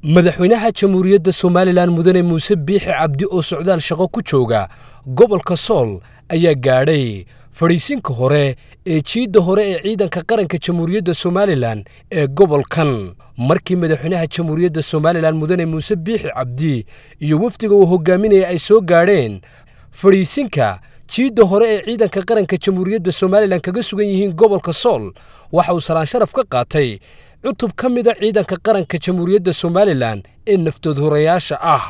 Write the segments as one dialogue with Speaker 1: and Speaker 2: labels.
Speaker 1: madaxweynaha jamhuuriyadda somalilan mudane muuse biixi cabdi oo socdaal shaqo ku jooga gobolka sool ayaa gaadhay fadhiisinka hore ee jiidda hore ee ciidanka qaranka jamhuuriyadda somalilan ee gobolkan markii madaxweynaha jamhuuriyadda somalilan mudane muuse biixi cabdi iyo wafdiga uu hogaaminaya ay soo gaadheen fadhiisinka jiidda hore ee ciidanka qaranka jamhuuriyadda somalilan kaga sugan yihiin gobolka sool waxa uu salaan sharaf ka qaatay cutub ka mida ciidanka qaranka jamhuuriyadda somalilan ee naftood horayaasha ah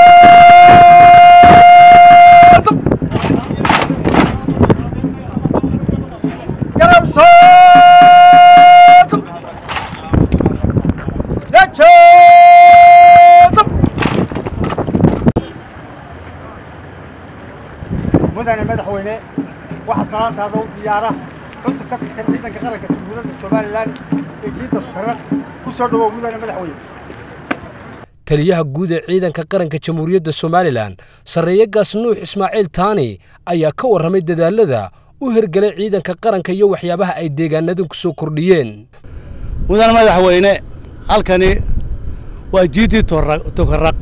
Speaker 2: mudane madaxweyne waxaa salaantaada u diyaara cutub ka tirsan ciidanka qaranka jamhuuriyadda somalilan ee jiidda tukaraq ku soo dhowow mudane madaxweyne
Speaker 1: taliyaha guud ee ciidanka qaranka jamhuuriyadda somalilan sarreeyagaas nuux ismaaciil taani ayaa ka warramay dadaalada u hergelay ciidanka qaranka iyo waxyaabaha ay deegaanadan ku soo kordhiyeen
Speaker 3: mudane madaxweyne halkani waa jiiddii tukaraq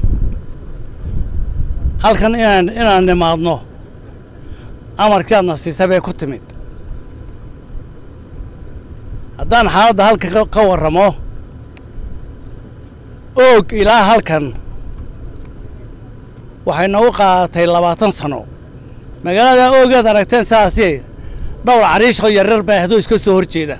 Speaker 3: halkan inaan inaan nimaadno amarkii aadna siisa bay ku timid haddaan xaaladda halka ka warramo oog ilaa halkan waxay noogu qaadatay labaatan sano magaalada oogeed aragteen sidaasi dhowr cariishoo yaryar baa ahdoo iska soo hor jeeda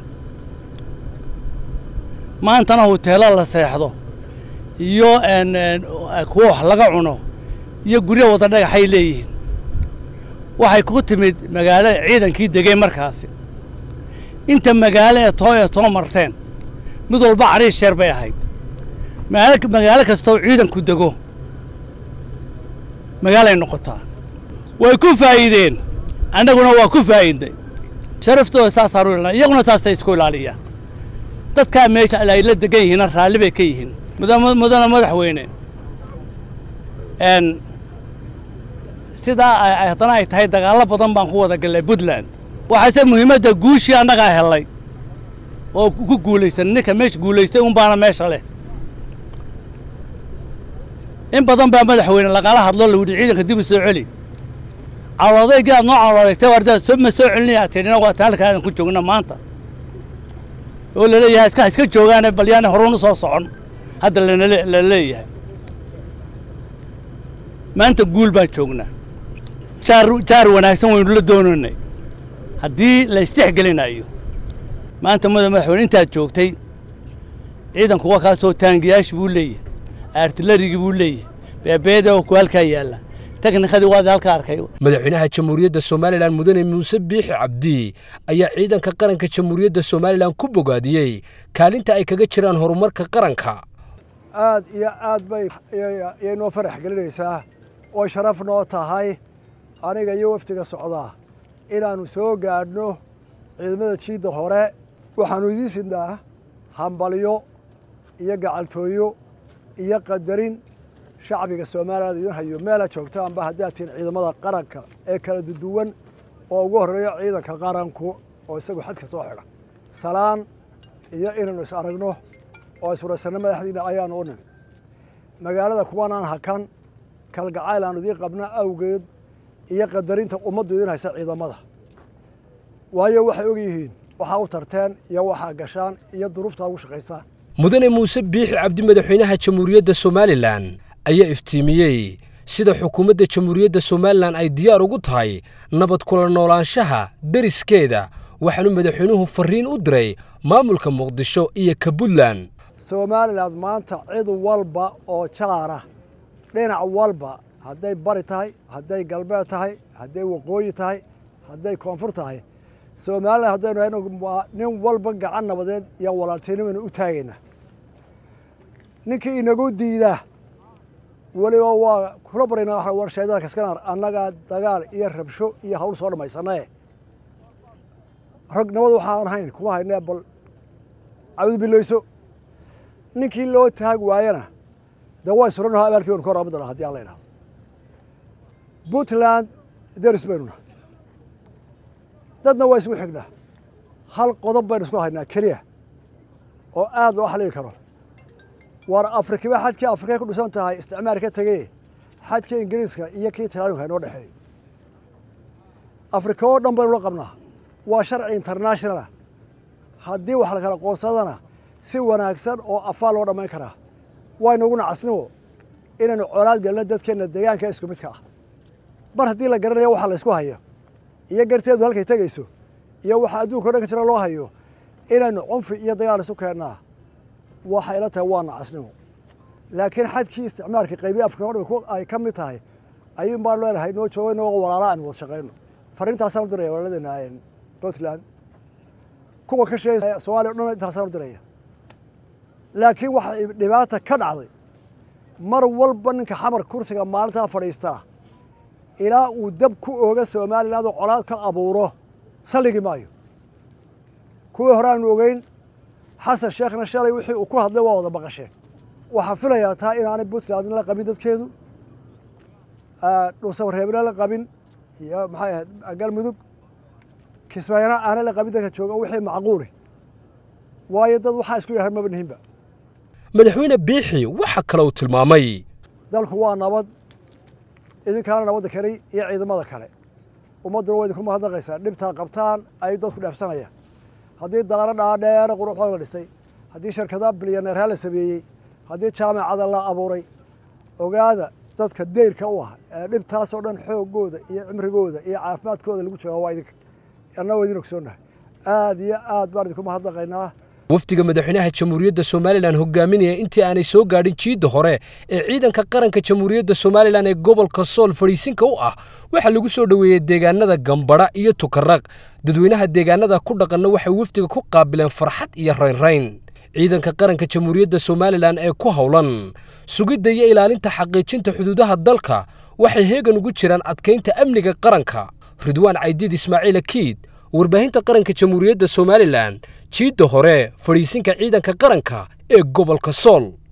Speaker 3: maantana huteelo la seexdo iyo kuwa wax laga cuno iyo guryo wada dhagaxay leeyihiin waxay ku timid magaalo ciidankii degay markaasi inta magaalo ee too ee too marteen mid walba cariish sheer bay ahayd magaalo kastooo ciidanku dego magaalay noqotaa way ku faa'iideen annaguna waa ku faa'iidnay sharaftooda saasaan u ilaalina iyaguna taasay isku ilaaliyaan dadkaa meesha ay la degan yihiinna raalli bay ka yihiin mudane madaxweyne sidaa haddana ay tahay dagaallo badan baan ku wada gallay puntland waxaase muhiimadda guushii annagaa hellay oo ku guulaysan ninka meesha guulaystay un baana meesha leh in badan baa madaxweyne lagala hadloo la yidhi ciidanka dib u soo celi caloodaygii aad noo caloodaygtay wardaad ma soo celinaya tidhina waa taan halkaadan ku joogna maanta oo la leeyahay iska iska joogaane bal yaani horunu soo socon hadda la leeyahay maanta guul baan joognaa jaar jaar wanaagsan waynu la doonaynay haddii la isdhexgelinayo maanta muda madaxweyne intaad joogtay ciidanku waa kaasoo taangiyaashi buu leeyahay artilarigii buu leeyahay beebeeda ku halkaa yaalla teknikadii waad halka arkay
Speaker 1: madaxweynaha jamhuuriyadda somalilan mudane muuse biixi cabdi ayaa ciidanka qaranka jamhuuriyadda somalilan ku bogaadiyey kaalinta ay kaga jiraan horumarka qaranka
Speaker 4: aad iyo aad bay iyay noo farax gelinaysaa oo sharaf noo tahay aniga iyo wafdiga socdaa inaannu soo gaadhno ciidamada jiidda hore waxaannu idiin sidnaa hambalyo iyo gacaltooyo iyo qadarin shacbiga somalilan idin hayo meela joogtaanba haddaad tihiin ciidamada qaranka ee kala duduwan oo ugu horreeyo ciidanka qaranku oo isagu xadka soo xidha salaan iyo inaynu is aragno oo iswaraysanno madaxdiina ayaanu u nimi magaalada kuwanaan hakan kalgacayl aan idiin qabna awgeed iyo qadarinta ummaddu idin haysa ciidamada waayo waxay og yihiin waxaa u tarteen iyo waxaa gashaan iyo duruuftaa ugu shaqaysaan
Speaker 1: mudane muuse biixi cabdi madaxweynaha jamhuuriyadda somalilan ayaa iftiimiyey sida xukuumadda jamhuuriyadda somalilan ay diyaar ugu tahay nabad kula noolaanshaha deriskeeda waxaanu madaxweynuhu farriin u diray maamulka muqdisho iyo ka puntland
Speaker 4: somalilan maanta cid walba oo jaara dhinac walba hadday bari tahay hadday galbeed tahay hadday waqooyi tahay hadday koonfur tahay somalilan haddaynu hayno nin walba gacan nabadeed iyo walaaltinimaynu u taagaynaa ninkii inagu diidaa weliba waa kula baraynaa waxa warshaydada kaskanar annagaa dagaal iyo rabsho iyo hawl soo dhammaysanaye rag nabad waxaan ahayn kuma haynee bal cawdu bilayso ninkii loo taag waayana dee waa isranaho abaalkii baynu ka hor aabudana haddii aan la idhahdo puntland deris baynu nahay dadna waa isugu xignaa hal qodob baynu isku haynaa keliya oo aad loo xaligi karo war afrikiba xadkii afrikay ku dhisan tahay isticmaar ka tegey xadkii ingiriiska iyo kii talaanuka inoo dhexeeyo afrika oo dhan baynu la qabnaa waa sharci internationalah haddii wax la kala qoonsadana si wanaagsan oo afaa loo dhammayn karaa waynaguna casnimo inaynu colaad gelno dadkeenna deegaanka isku midka ah mar haddii la garanayo waxa la ysku hayo iyo garteedu halkay tegayso iyo waxa adduunka o dhan ka jira loo hayo inaynu cunfi iyo dagaal isu keennaa waxay la tahay waana casnimo laakiin xadkii isticmaalka qaybiya afrika o dhan ay ka mid tahay ayuun baan leenahay noo jooga inagoo walaala aan wada shaqayno farriintaasaan u diraya walaaladeenna puntland kuwa ka sheegay somaaliya o dhan intaasaan u diraya laakiin waxa dhibaata ka dhacday mar walba ninka xamar kursiga maalintaa fadhiistaa ilaa uu dab ku ooga somaliland oo colaad ka abuuro salligi maayo kuwii hore aanu ogeyn xasan sheekhna shalay wixii uu ku hadlay waa wada maqasheen waxaan filayaa taa inaanay puntland la qabin dadkeedu dhuusabareebna la qabin iyo maxay ahayd galmudug kismaayana aanay la qabin dadka jooga wixii macquuli waayo dad waxaa isku yahay maba nihinba
Speaker 1: madaxweyne biixi waxa kale uu tilmaamay
Speaker 4: dalku waa nabad idinkaana nabadda keli iyo ciidamada kale ummadduna waa idinku mahadnaqaysaa dhibtaa qabtaan ay dadku dheefsanayaan haddii daaro dhaadheere quruxooda la dhistay haddii shirkada bilyaneerhaa la sameeyey haddii jaamacada la abuuray ogaada dadka deyrka u ah ee dhibtaasoo dhan xoogooda iyo cimrigooda iyo caafimaadkooda lagu joogaa waa idinka anna waa idin ogsoonnahay aad iyo aad baan idinku mahadnaqaynaa
Speaker 1: wafdiga madaxweynaha jamhuuriyadda somalilan hogaaminaya intii aanay soo gaadhin jiidda hore ee ciidanka qaranka jamhuuriyadda somalilan ee gobolka sool fadhiisinka u ah waxaa lagu soo dhoweeyey deegaanada gambadha iyo tukaraq dadweynaha deegaanada ku dhaqanna waxay wafdiga ku qaabileen farxad iyo raynrayn ciidanka qaranka jamhuuriyadda somalilan ee ku howlan sugidda iyo ilaalinta xaqiijinta xuduudaha dalka waxay heegan ugu jiraan adkaynta amniga qaranka ridwaan caydiid ismaaciil akiid warbaahinta qaranka jamhuuriyadda somalilan jiidda hore fadhiisinka ciidanka qaranka ee gobolka sool